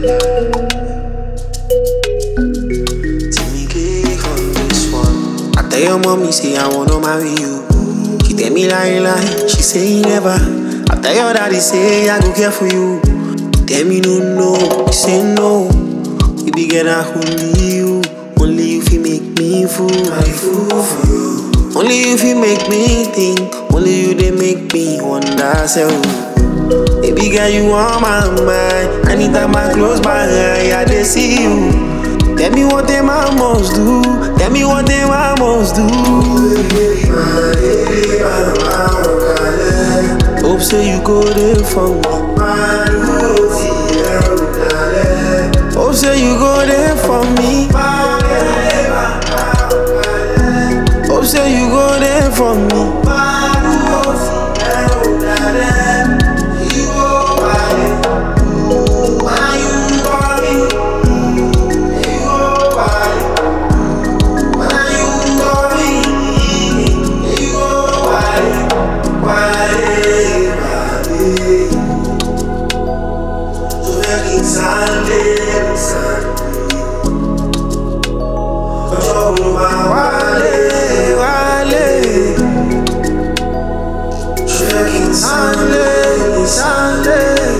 Timmy on this one. I tell your mommy say I wanna marry you. She tell me lie lie, she say he never. I tell your daddy say I go care for you. He tell me no no, he say no. We be get only you, only you fi make me fool. I fool for you. Only you fi make me think, only you they make me wonder self. Baby girl, you on my mind. Anytime I close my eye, I dey see you. Tell me what them I must do. Tell me what them I must do. Hope say you go there for me. Hope say you go there for me. Hope say you go there for me. Wale, wale. Sunday, Sunday.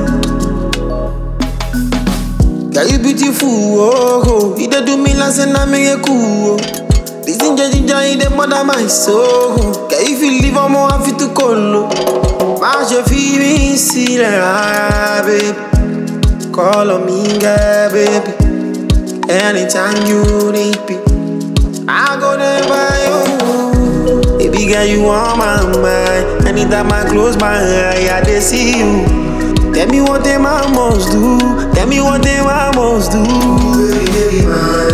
Girl, you beautiful, oh, oh. You dey do me like say na me cool, oh. This ginger ginger, you dey mother my soul. Girl, if you leave, I'm more happy to call, Má ṣe fi mí sílẹ̀ rárá, babe. Call on me, girl, baby. Anytime you need me, I go there by you. Baby girl, you on my mind. Anytime I close my eye, I dey see you. Tell me what them I must do. Tell me what them I must do.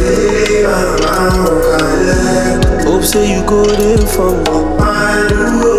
Hope say you go there for me.